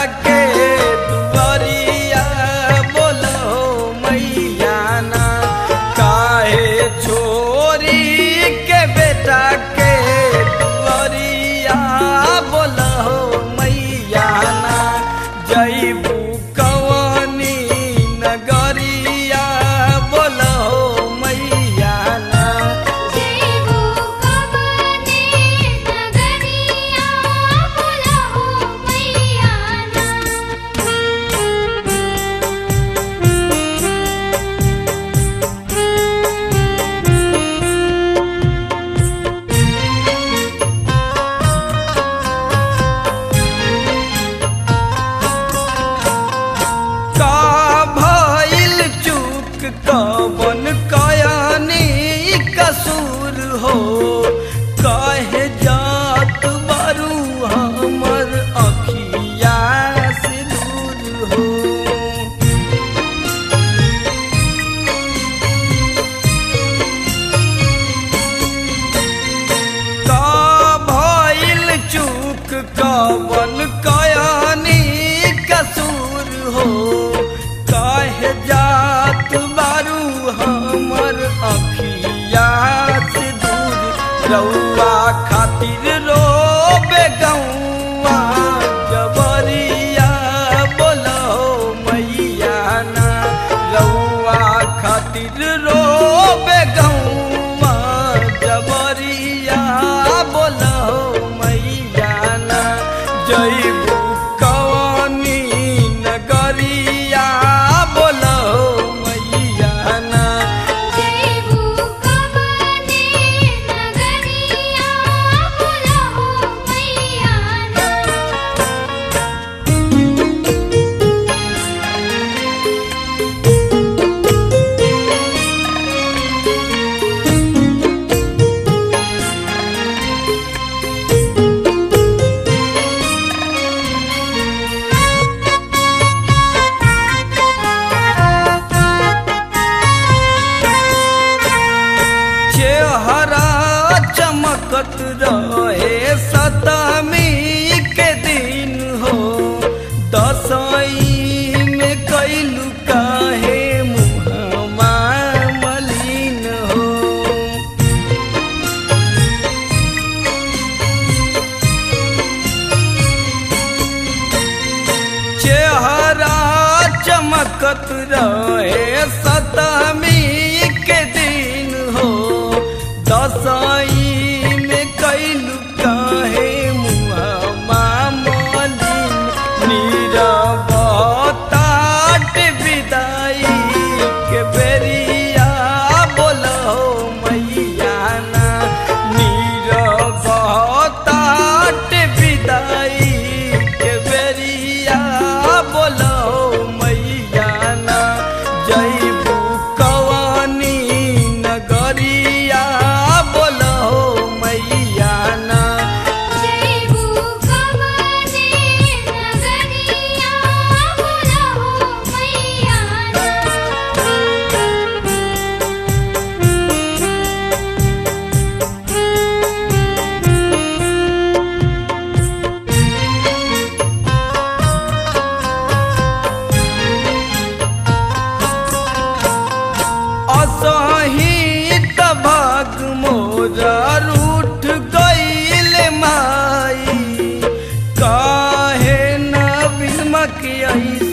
के दुआरिया बोलो मैया ना काहे छोरी के बेटा के दुआरिया बोलो मैया ना जईबू कवनी नगरिया बोलो मैया ना जेबू कवने नगरिया बोलहो मैया ना का भइल चूक कवन कयानी कसूर हो कहे जात बारू हमर अखिया से दूर हो का भइल चूक कवन कयानी कसूर हो काहे जात बारू हमर अखिया से दूर रउआ खातिर रोबे गौआ जबरिया बोलो मैया ना रउआ खातिर रोबे गौआ जबरिया बोलो मैया ना जईबू कवनी नगरिया बोलो मैया ना जेबू कवने नगरिया बोलहो मैया ना चेहरा चमकत रहे सतमी के दिन हो दसई में कैलू काहे मुहमा मलिन हो चेहरा चमकत रहे सतमी के दिन हो दसई में कैलू काहे मुहमा मलिन नीरवताट विदाई के बेरिया बोलो मैया ना नीरवताट विदाई के बेरिया बोलो मैया ना जईबू कवनी नगरिया बोलो मैया ना जेबू कवने नगरिया बोलहो मैया ना असही तबाग मोरा रूठ गईल माई काहे न बिलमक